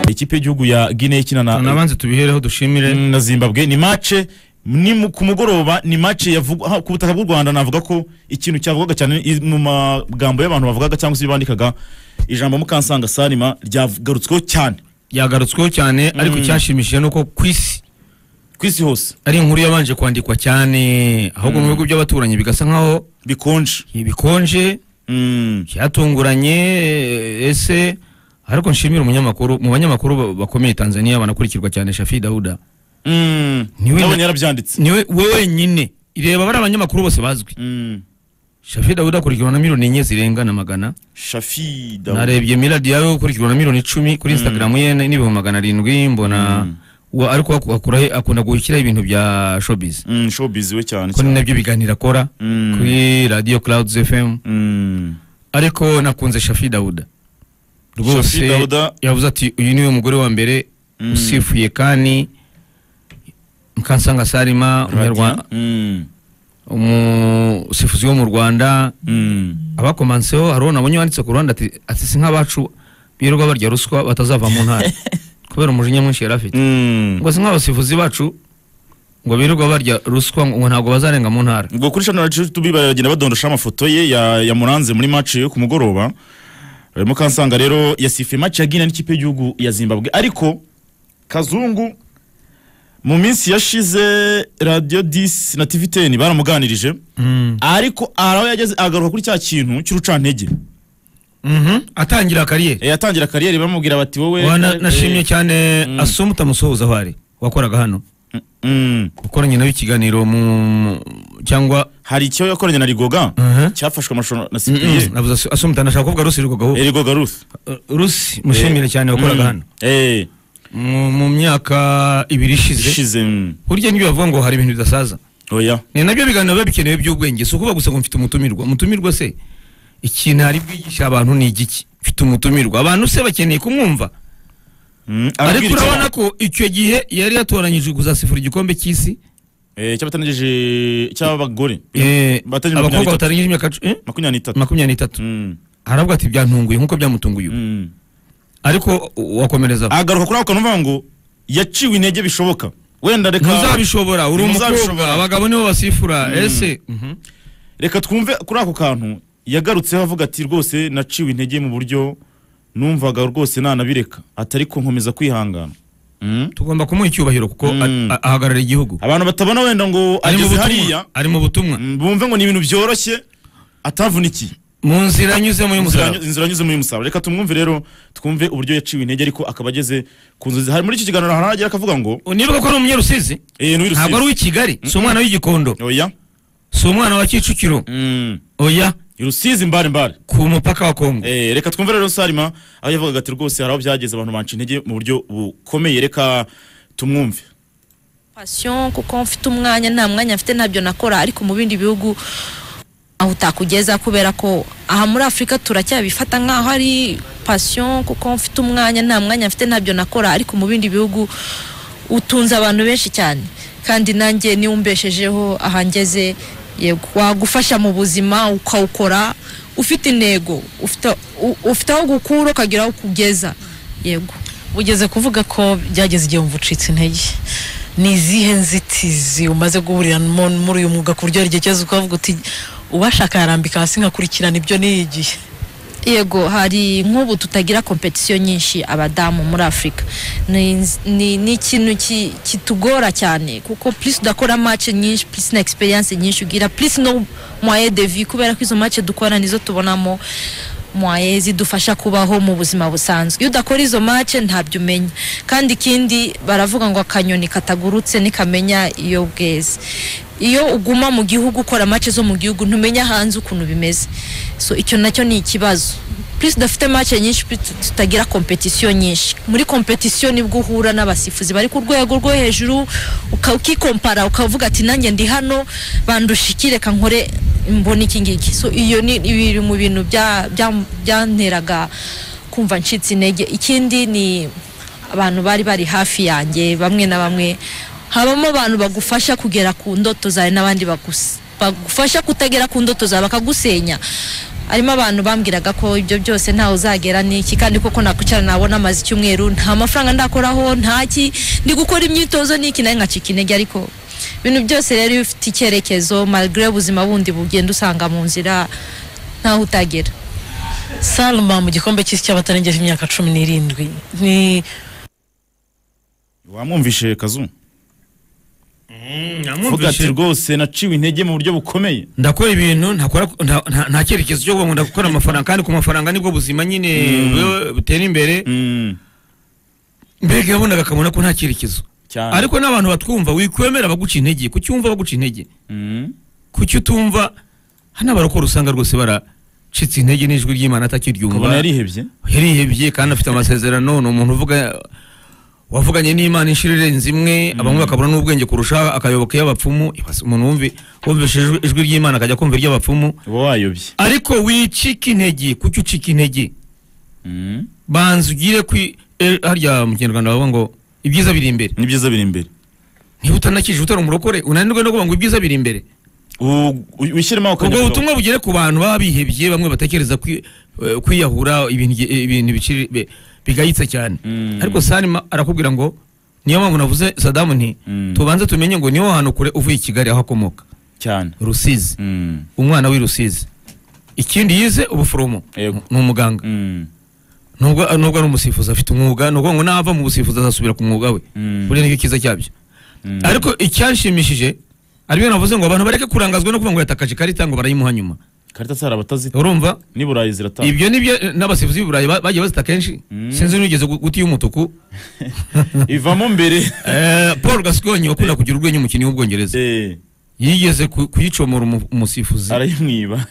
ikipe y'igihugu ya Guinea ikina na nabanze tubihereho dushimire na Zimbabwe ni match ni mu- ku mugoroba ni match yavugwa ha, ku butaka bw'u Rwanda navuga ko ikintu cyavugaga cyane i- mu magambo y'abantu bavugaga cyangwa se bandikaga ijambo mukansanga Salima ryagarutsweho cyane yagarutsweho cyane ariko icyashimishije ni uko ku isi ku isi hose ari inkuru yabanje kwandikwa cyane ahubwo mu bihugu by'abaturanyi bigasa nkaho bikonje bikonje mm. cyatunguranye ese ariko nshimira umunyamakuru mu banyamakuru ba- bakomeye Tanzania banakurikirwa cyane Shafi Dauda mm. Niwe na- nabonye yarabyanditse niwe we wenyine ireba bari abanyamakuru bose bazwi mm. Shafi Dauda akurikirwa na miliyoni enye zirenga na magana Shafi Daoud narebye Milad yawe ukurikirwa na miliyoni icumi kuri Instagram ye ni- n'ibihumbi magana arindwi mbona wa- ariko aku- akura he- akunda gushyiraho ibintu bya showbiz mm, showbiz we cyane ko ni cyane nabyo biganiro akora Mm. kuri radio Clouds FM mm. ariko nakunze Shafi Dauda Shafi rwose Dauda yavuze ati uyu niwe mugore wa mbere usifuye kandi Mukansanga Salima umunyarwanda mm. umusifuzi wo mu Rwanda mm. abakomanseho hari uwo nabonye wanditse ku ruhande ati ati si nk'abacu birirwa barya ruswa batazava mu ntara kubera umujinya mwinshi yari afite mm. ngo si nk'abasifuzi bacu ngo birirwa barya ruswa ngo ntabwo bazarenga mu ntara ubwo kuri shano radio tubi baragenda badondosha amafoto ye ya, ya muranze muri match yo ku mugoroba Eh, mukansanga rero yasifuye match ya Guinea n'ikipe y'igihugu ya Zimbabwe ariko kazungu mu minsi yashize radio 10 na TV 10 baramuganirije ariko hari aho yageze agaruka kuri cya kintu cy'urucantege Mhm, atangira kariyeri Eh, yatangira kariyeri baramubwira bati wowe Wa, na- eh, nashimye cyane Mm. asumu utamusuhuza aho ari wakoraga hano mm, ukoranye nawe ikiganiro mu mu- cyangwa hari icyo yakoranye na Rigoga Mhm. cyafashwe amashusho na Mm, mm, CPI navuze Asu- asumu utanashaka kuvuga rusi rwego Eh, Rigoga Ruth rusi mushimire cyane wakoraga Mm. hano eh mu mu myaka ibiri ishize ishize mm, burya niyo bavuga ngo hari ibintu bidasaza oya ni nabyo biganiro biba bikenewe by'ubwenge si ukuvuga gusa ngo mfite umutumirwa umutumirwa se ikintu ari bwigisha abantu ni igiki mfite umutumirwa abantu se bakeneye kumwumva Mm, ariko arabwira icyo- urabona ko icyo gihe yari yatoranyije kuzasifura igikombe cy'isi Eh, cy'abatangije cy'abagore Eh, Batari abakobwa makumyabiri batarangije imyaka cu- eh, makumyabiri n'itatu makumyabiri n'itatu Mm, aravuga ati byantunguye nk'uko byamutunguye ubu." mm. ariko wakomereza agaruka kuri ako kantu avuga ngo yaciwe intege bishoboka wenda reka ntuzabishobora uri umukobwa Ntuzabishobora. abagabo nibo basifura ese mhm. reka twumve kuri ako kantu yagarutseho avuga ati rwose naciwe intege mu buryo numvaga rwose nanabireka atari ko nkomeza kwihangana Mm. tugomba kumuha icyubahiro kuko a- Mm. a- ahagarariye igihugu abantu batabona wenda ngo ari mu ageze hariya butumwa ari mu butumwa mm, bumve ngo ni ibintu byoroshye atavunikiye mu nzira anyuzemo y'umusaraba Inzira- inzira anyuzemo y'umusaraba reka tumwumve rero twumve uburyo yaciwe intege ariko akaba ageze ku nzozi hari muri iki kiganiro hari ahagera akavuga ngo nibuka ko ari umunyarusizi eh ni ntabwo Rusizi. ari uw'i kigali si umwana w'igikondo oya si umwana wa kicukiro oya i rusizi mbare mbare ku mupaka wa kongo Eh, reka twumve rero salima aho yavugaga ati rwose hari aho byageze abantu banca intege mu buryo bukomeye reka tumwumve pasiyo kuko mfite umwanya nta mwanya mfite ntabyo nakora ariko mu bindi bihugu aho utakugeza kubera ko aha muri afurika turacyabifata nk'aho ari pasiyo kuko mfite umwanya nta mwanya mfite ntabyo nakora ariko mu bindi bihugu utunze abantu benshi cyane kandi nanjye niba umbeshejeho ahangeze yego wagufasha mu buzima ukawukora ufite intego ufite- u- ufite aho gukura ukagira aho ukugeza yego ugeze kuvuga ko byageze igihe wumva ucitse intege ni izihe nzitizi umaze guhuriramo muri uyu mwuga ku buryo hari igihe cyose ukavuga uti uwashaka yarambika hasi nkakurikirana ibyo niyigiye yego hari nk'ubu tutagira kompetisiyo nyinshi abadamu muri afurika ni ni- ni ikintu ki- kitugora cyane kuko plus udakora match nyinshi plus na experience nyinshi ugira plus no moyen de vie kubera ko izo match dukora nizo tubonamo moyen zidufasha kubaho mu buzima busanzwe iyo udakora izo match ntabyo umenya kandi ikindi baravuga ngo akanyoni katagurutse ntikamenya iyo bweze iyo uguma mu gihugu ukora match zo mu gihugu ntumenya hanze ukuntu bimeze so icyo nacyo ni ikibazo plus dufite match nyinshi plus tut- tutagira kompetisiyo nyinshi muri kompetisiyo nibwo uhura n'abasifuzi bari ku rwego rwo hejuru uka- ukikompara ukavuga ati nanjye ndi hano bandusha iki reka nkore mbona iki ngiki so iyo ni biri mu bintu bya- bya- byanteraga kumva ncitse intege ikindi ni abantu bari bari hafi yanjye bamwe na bamwe habamo abantu bagufasha kugera ku ndoto zawe n'abandi bagus- bagufasha kutagera ku ndoto zawe bakagusenya harimo abantu bambwiraga ko ibyo byose ntawe uzagera n'iki kandi koko nakwicara nabona amazi icyumweru nta mafaranga ndakoraho ntaki ndi gukora imyitozo n'iki nawe nkacika intege ariko ibintu byose rero iyo ufite icyerekezo malgré ubuzima bundi bugenda usanga mu nzira ntaho utagera salma mu gikombe cy'isi cy'abatarengeje imyaka cumi n'irindwi ni wamwumvishe kazu vuga ati namwumvise rwose naciwe intege mu buryo bukomeye ndakora ibintu ntakora nta- nta- nta cyerekezo cyo kuvuga ngo ndakora amafaranga kandi ku mafaranga nibwo buzima nyine bu- butera imbere Mm, mbega yabonaga akabona ko nta cyerekezo cyane ariko n'abantu batwumva wikwemera baguca intege kuki wumva baguca intege Mm, kuki utumva hano abarokora usanga rwose baracitse intege n'ijwi ukabona ry'imana atakiryumva yarihebye yarihebye kandi afite amasezerano ni umuntu uvuga wavuganye n'imana inshuro irenze imwe bamwe bakabura n'ubwenge kurusha akayoboka iy'abapfumu Ibaze umuntu wumvi- wumvise ijwi- ijwi ry'imana akajya kumva iry'abapfumu uba wayobye ariko wicika intege kuki ucika intege Mm, banza ugire kwi eh, harya mu kinyarwanda bavuga ngo ibyiza biri imbere n'ibyiza biri imbere niba utanakije utari umurokore unanirwe no kuvuga ngo ibyiza biri imbere U- u- wishyiremo akanya kuko- ubwo butumwa bugere ku bantu baba bihebye bamwe batekereza kwi- eh, kwiyahura ibintu igihe- ibintu biciri- bi- bigayitse cyane Mm. ariko salima arakubwira ngo niyo mpamvu navuze sadamu nti Mm. tubanze tumenye ngo niwe hantu kure uvuye i kigali aho akomoka cyane rusizi Mm, umwana w'i rusizi ikindi yize ubuforomo Yego. ni umuganga mm, nubwo nubwo ari umusifuzi afite umwuga ni ukuvuga ngo nava mu busifuzi azasubira ku mwuga we Mm. buriya nicyo cyiza cyabyo mm. ariko icyanshimishije aribyo navuze ngo abantu bareke kurangazwa no kuvuga ngo yatakaje ikarita ngo barayimuha nyuma karita zihari abatazita urumva n'i burayi ziratanga ibyo nibyo eh, n'abasifuzi b'i burayi ba- bagiye bazita kenshi Mm. sinzi n'ugeze gu- guta iy'umutuku ivamo mbere Eh, paul gasconyi wakunda kugira urwenya umukinnyi w'ubwongereza Eh, yigeze ku- kuyicomora umu- umusifuzi arayimwiba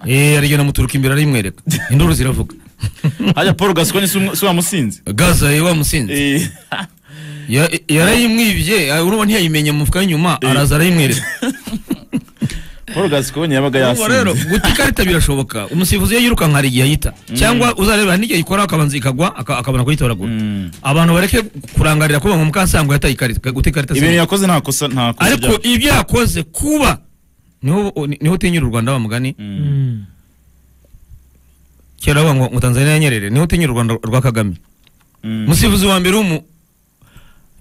Eh, arigenda amuturuka imbere arayimwereka induru ziravuga hajya paul gasconi si umwe- si wamusinze gaza ye wamusinze Eh, Ya- yarayimwibye ah, urumva ntiyayimenya mu mufuka w'inyuma Eh. araza arayimwereka paul gasconi yabaga Urumva rero yasinze guta ikarita birashoboka umusifuzi iyo yirukanka hari igihe ayita cyangwa uzarebera n'igihe ayikora akabanza ikagwa aka- akabona kuyitoragura Mm. abantu bareke kurangarira kuba ngo mukasango yataye ikarita guta ikarita si ibintu ngombwa. yakoze nta kosa nta kosa ariko ryakoze. ibyo yakoze kuba niho niho utinyira u rwanda wa mugani Mm, kera bavuga ngo ngo tanzania yanyerere niho utinyira u rwanda rwa kagame mm. umusifuzi wa mbere w'umu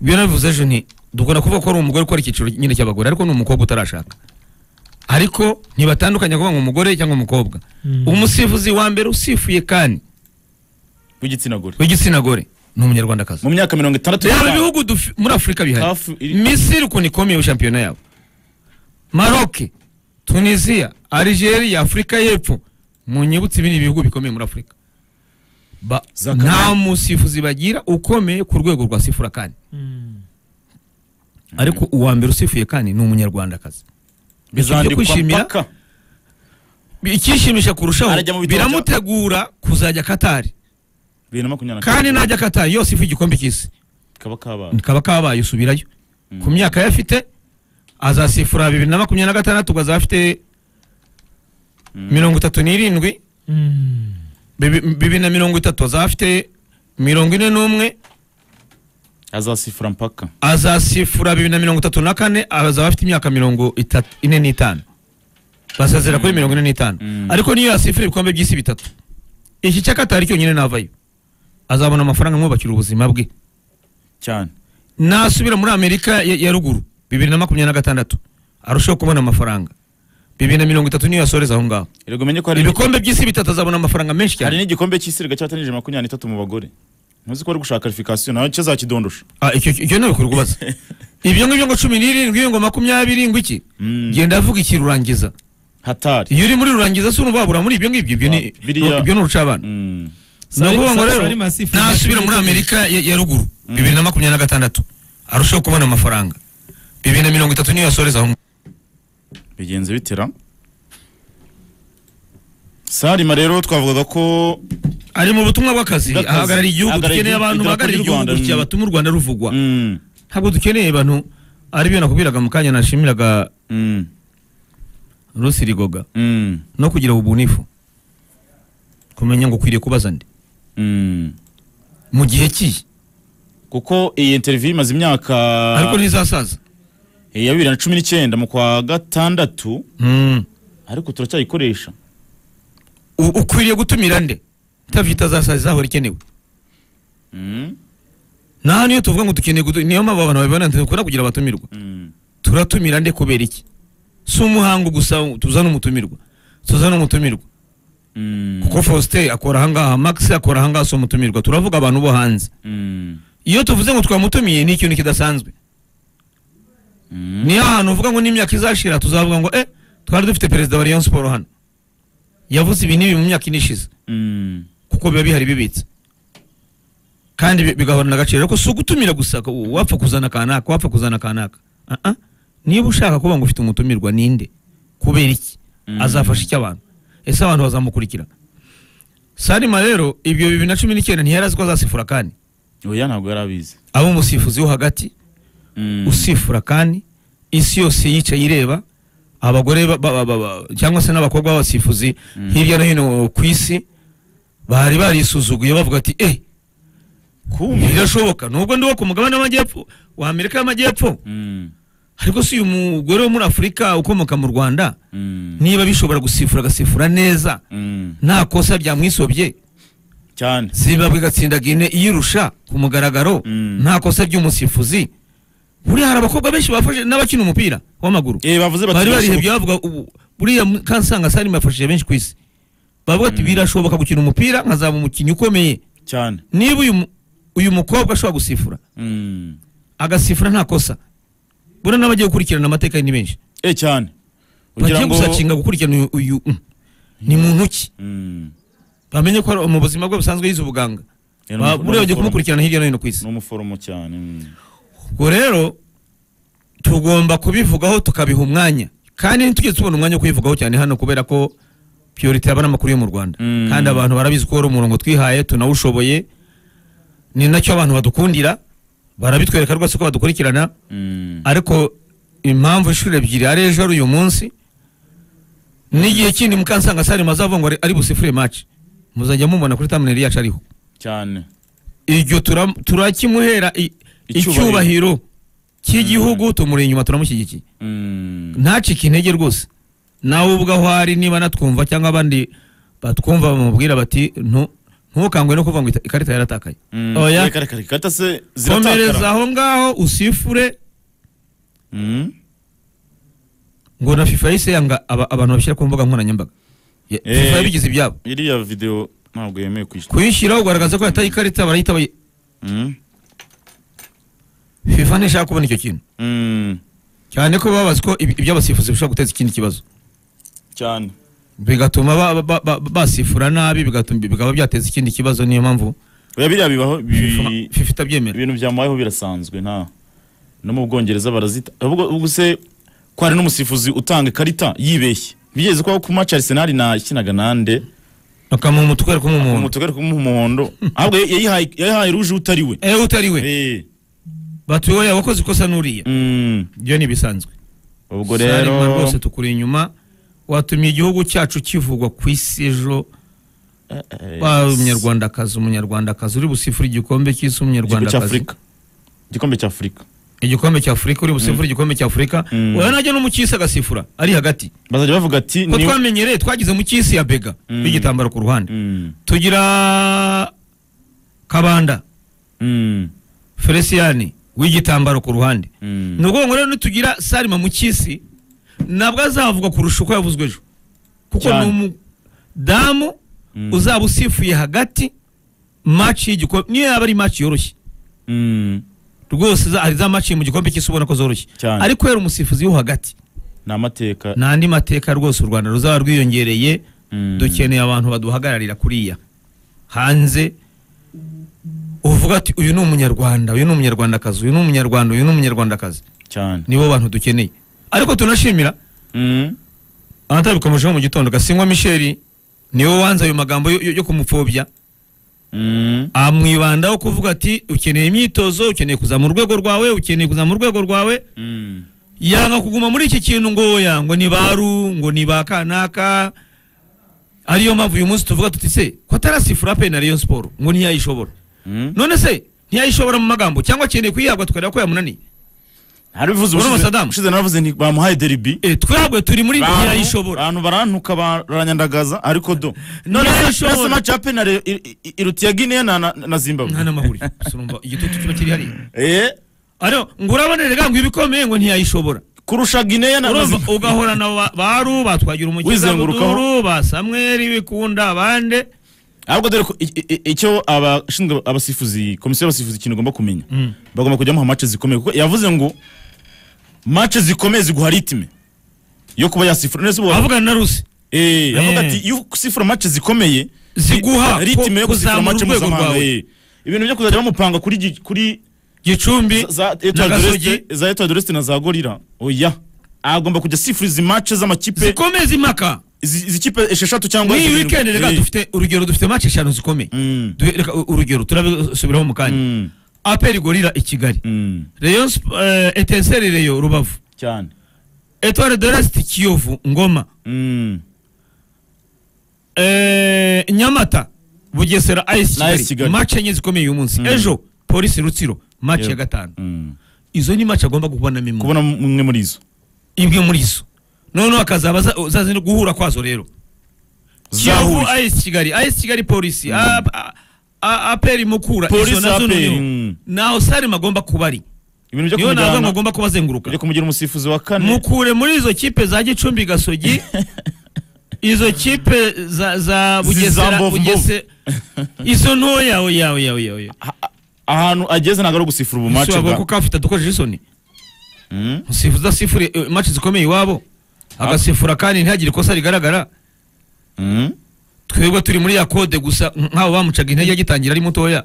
ibyo nabivuze ejo ni dukunda kuvuga ko ari umugore ukora icyiciro nyine cy'abagore ariko ni umukobwa utarashaka ariko ntibatandukanya kuvuga ngo umugore cyangwa umukobwa umusifuzi wa mbere usifuye kandi w'igitsina gore w'igitsina gore ni umunyarwandakazi mu myaka mirongo itandatu yaba ibihugu dufi- muri afurika bihari Hafi- iri- misiri ukuntu ikomeye shampiyona yabo maroke tunisiya algeria afurika y'epfo munyibutse ibindi bihugu bikomeye muri afurika Ba- Zakaria. nta musifuzi bagira ukomeye ku rwego rwa sifura kandi ariko uwa mbere usifuye kandi ni umunyarwandakazi byo bizandikwa kwishimira mpaka ikishimisha kurushaho Arajya mu bitondo. biramutegura kuzajya katari bibiri na makumyabiri na kandi kane. najya katari yose ifu igikombe cy'isi kaba kabaye kaba kabaye usubirayo ku myaka ye afite azasifura bibiri na makumyabiri na gatandatu ubwo azaba afite mirongo itatu n'irindwi bibi- bibiri na mirongo itatu azaba afite mirongo ine n'umwe azasifura mpaka azasifura bibiri na mirongo itatu na kane azaba afite imyaka mirongo itatu- ine n'itanu basezera kuri mirongo ine n'itanu Mm. ariko niyo yasifura ibikombe by'isi bitatu iki cy'akatari cyonyine navayo azabona amafaranga amwubakira ubuzima bwe cyane nasubira muri amerika ya, ya ruguru bibiri na makumyabiri na gatandatu arushaho kubona amafaranga bibiri na mirongo itatu niyo yasoreza aho ngaho erega umenye ko hari ibikombe by'isi bitatu azabona amafaranga menshi hari cyane n'igikombe cy'isi rega cyatanije makumyabiri n'itatu mu bagore ntuzi ko ari gushaka karifikasiyo nawe cyo zakidondosha Ah, icyo icyo ntabwo kuri kubaza ibyo ngibyo ngo cumi n'irindwi ngo makumyabiri ngo iki Mm. genda avuga iki rurangiza hatari iyo uri muri rurangiza si urubabura muri ibyo ngibyo ibyo ni Biriya- ibyo ni urucabana Mm. ni ukuvuga ngo rero Salima Sifu- nasubira muri amerika ya, ya ruguru bibiri na makumyabiri na gatandatu arushaho kubona amafaranga bibiri na mirongo itatu niyo yasoreza aho ngaho bigenze bitera sarima rero twavugaga ko ari mu butumwa bw'akazi Bw'akazi. ahagarariye igihugu Ahagarariye dukeneye igihugu- abantu idarapo bahagarariye ry'u igihugu Rwanda, gutya mm. batuma u rwanda ruvugwa Mm, ntabwo dukeneye abantu aribyo nakubwiraga mu kanya nashimiraga mm, rusi rigoga mm, no kugira ubunifu kumenya ngo ukwiriye kubaza ndi mm. mu gihe kihe kuko iyi interview imaze imyaka ariko ntizasaza Eh, ya bibiri na cumi n'icyenda mu kwa gatandatu ariko turacyayikoresha u- ukwiriye gutumira nde interview itazasaza izahora ikenewe Mm, nta hantu iyo tuvuga ngo dukeneye gutu- niyo mpamvu abantu babibona ntidukora kugira abatumirwa mm, turatumira nde kubera iki si umuhango gusa tuzana umutumirwa tuzana umutumirwa mm, kuko faustin akora ahangaha max akora ahangaha si umutumirwa turavuga abantu bo hanze mm, iyo tuvuze ngo twamutumiye ni ikintu kidasanzwe mm. niyo ahantu uvuga ngo n'imyaka izashira tuzavuga ngo eh twari dufite perezida wa rayon siporo hano yavuze ibi n'ibi mu myaka ine ishize Mm, kuko biba bihari bibitse kandi bi- bigahorana agaciro ariko si ugutumira gusa ko wapfa kuzana kanaka wapfa kuzana kanaka Ah, ah. niba ushaka kuba ngo ufite umutumirwa ninde kubera iki Mm. azafasha icyo abantu ese abantu bazamukurikira salima rero ibyo bibiri na cumi n'icyenda ntiyari azi ko azasifura kandi oya ntabwo yari abizi aba umusifuzi wo hagati Mm, usifura kandi isi yose yicaye ireba abagore ba- ba- ba- ba- cyangwa se n'abakobwa b'abasifuzi Mm. hirya no hino ku isi bari barisuzuguye bavuga ati eh kumbe birashoboka nubwo ndi uwo ku mugabane w'amajyepfo wa amerika y'amajyepfo Mm, ariko si uyu mugore wo muri afurika ukomoka mu rwanda mm, niba bishobora gusifura agasifura neza mm, nta kosa byamwisobye cyane zimbabwe igatsinda gine iyirusha ku mugaragaro Mm. nta kosa ry'umusifuzi buriya hari abakobwa benshi bafashe n'abakina umupira w'amaguru Eh, bavuze bati bari barihebye birashoboka. bavuga ubu buriya mu- kansanga sarima yafashije benshi ku isi bavuga ati Mm. birashoboka gukina umupira nkazaba umukinnyi ukomeye cyane niba uyu mu- uyu mukobwa ashobora gusifura Mm. agasifura nta kosa buriya n'abagiye gukurikirana amateka ye ni benshi Eh, cyane bagiye gusacinga gukurikirana uyu, uyu mm, ni muntu ki Mm. bamenye ko ari- mu buzima bwe busanzwe yize ubuganga Eh, Ba- n'umuforomo- buriya bagiye kumukurikirana hirya no hino ku isi n'umuforomo cyane Mm. ubwo rero tugomba kubivugaho tukabiha umwanya kandi ntitujye tubona umwanya wo kubivugaho cyane hano kubera ko piyorite yaba ari amakuru yo mu rwanda Mm. kandi abantu barabizi ko wari umurongo twihaye tunawushoboye ni nacyo abantu badukundira barabitwereka rwose ko badukurikirana Mm. ariko impamvu inshuro ebyiri ari ejo ari uyu munsi n'igihe kindi mukansanga sarima azavuga ngo ari- ari busifure maci muzajya mumubona kuri tamuneri yacu ariho cyane iryo tura- turakimuhera i- Icyubahiro. icyubahiro cy'igihugu tumuri inyuma turamushyigikiye Mm. ntacike intege rwose nawe ubwo aho ari niba natwumva cyangwa abandi batwumva bamubwira bati "Ntu- ntukangwe no kuvuga ngo ita- ikarita yaratakaye Mm. oya Reka, reka, reka, kata se komereza ziratakara aho ngaho usifure Mm. ngo na fifa yahise yanga aba- abantu babishyira ku mbuga nkoranyambaga Ya- Eh. fifa yabigize ibyabo iriya video ntabwo yemewe kwishyura kuyishyiraho kugaragaza ko yataye ikarita barayita bayi- Mm. fifa ntishaka kubona icyo kintu Mm. cyane ko baba bazi ko ibi- iby'abasifuzi bishobora guteza ikindi kibazo cyane bigatuma ba- ba- ba- basifura nabi bigatuma bikaba byateza ikindi kibazo niyo mpamvu oya biriya bibaho bi- FIFA FIFA itabyemera ibintu byamubayeho birasanzwe nta no mu bwongereza barazita ubwo ubwo se ko hari n'umusifuzi utanga ikarita yibeshye bigeze kubaho ku match Arsenal na ikinaga nande bakamuha umutwe ariko mu nk'umuntu mutugari kumuha umuhondo ahubwo yayihaye yayihaye ruje utari we ewe utari we Eh, batuye wowe wakoze ikosa n'uriya mm, ibyo ni ibisanzwe ubwo Sarima rero rwose tukuri inyuma watumiye igihugu cyacu kivugwa ku isi ejo eh, eh, wa umunyarwandakazi umunyarwandakazi uri busifura igikombe cy'isi igikombe umunyarwandakazi cy'Afurika igikombe cy'Afurika igikombe cya afurika uri busifura igikombe cya afurika Mm. wowe najya no mu cy'isi agasifura ari hagati bazajya bavuga ati ko ni twamenyereye twagize mu cy'isi ya bega Mm. b'igitambaro ku ruhande Mm, tugira kabanda mm, feliciyani w'igitambaro ku ruhande mm. ni ukuvuga ngo rero nitugira salima mu cy'isi ntabwo azavuga kurusha uko yavuzwe ejo kuko ni Cyane. umudamu Mm. uzaba usifuye hagati maci y'igikombe niyo yaba ari maci yoroshye Mm, rwose za- hari za maci mu gikombe cy'isi ubona ko zoroshye Cyane. ariko yari umusifuzi wo hagati ni amateka ni andi mateka rwose u rwanda ruzaba rwiyongereye Mm. dukeneye abantu baduhagararira kuriya hanze uvuga ati uyu ni umunyarwanda uyu ni umunyarwandakazi uyu ni umunyarwanda uyu ni umunyarwandakazi cyane nibo bantu dukeneye ariko tunashimira Mm, anatabikomosheho mu gitondo gasingwa misheli niwe wanze ayo magambo yo, yo- yo kumupfobya mm, amwibandaho kuvuga ati ukeneye imyitozo ukeneye kuzamura urwego rwawe ukeneye kuzamura urwego rwawe mm, yanga kuguma muri iki kintu ngo oya ngo ni baru ngo ni ba kanaka ariyo mpamvu uyu munsi tuvuga tuti se ko atarasifura pe na Rayon Sport ngo ntiyayishobora mm. none se ntiyayishobora mu magambo cyangwa akeneye kuyihabwa tukareba ko yamunaniye ntabivuze Urumva ubushize Saddam? ushize naravuze nti bamuhaye deribi Eh, twebwe turi muri Abantu- ntiyayishobora abantu barantuka baranyandagaza ariko do none Ntiyayishobora. se ese match ya penalty ir- ir- ir- irutiye Guinea na na- na Zimbabwe nta n'amahuri surumva igitutu kiba kiri hariya eh ariyo ngo urabonere ga ngo ibikomeye ngo ntiyayishobora kurusha Guinea na na urumva Zimbabwe ugahorana ba- ba ruba twagira umukiza Wizengurukaho. buduru ba samweri bikunda abande ahubwo dore ko i- i- i- icyo abashinzwe abasifuzi komisiyo y'abasifuzi ikintu igomba kumenya bagomba kujya muha match zikomeye kuko yavuze ngo match zikomeye ziguha ritme yo kuba yasifura none se ubu- avugana na rusi Eh, yavuga Eh. ati iyo usifura match zikomeye Ziguha ri- ritme yo ko- gusifura kuzamura match urwego mpuzamahanga rwawe. eh. ibintu byo kuzajya bamupanga kuri gi- kuri gicumbi za- za Etoile du Gasogi. Reste- za Etoile du Reste na za Gorilla oya agomba kujya asifura izi match z'amakipe zikomeze impaka izi izi kipe esheshatu cyangwa n'iyi zirindwi. wikendi reka Eh. dufite urugero dufite mace eshanu zikomeye Mm. Du- reka u- urugero turabisubiraho mu kanya Mm. aperi gorira i kigali Mm. reyo Sp- eh, etenseri reyo rubavu cyane etware de resite kiyovu ngoma Mm. Eh, nyamata bugesera Na ayisi AS kigali Kigali. mace enye zikomeye uyu munsi Mm. ejo polisi rutsiro mace ya Yep. gatanu Mm. izo ni mace agomba kubonamo imwe kubona umwe muri izo imwe muri zo noneho akazaba za- zazindi guhura kwazo rero kiyovu zahuye ayisi kigali ayisi kigali polisi Mm. A- a- a- aperi mukura Polisi, izo nazo APR, noneho mm. naho sarima agomba kuba ari ibintu byo niyo nazo ngo kumujyana agomba kuba azenguruka byo kumugira umusifuzi wa kane mukure muri izo kipe za gicumbi gasogi izo kipe za za bugesera Mbovu bugese izo ntoya oya oya oya oya ahantu ageze ntabwo ari ugusifura ubu match ushobora bwa kuko afite dukoresheje isoni Mm. usifu udasifure eh, match zikomeye iwabo agasifura kandi ntihagire ikosa rigaragara Mm. twebwe turi muri ya kode gusa nk- nk'abo bamucaga intege agitangira ari mutoya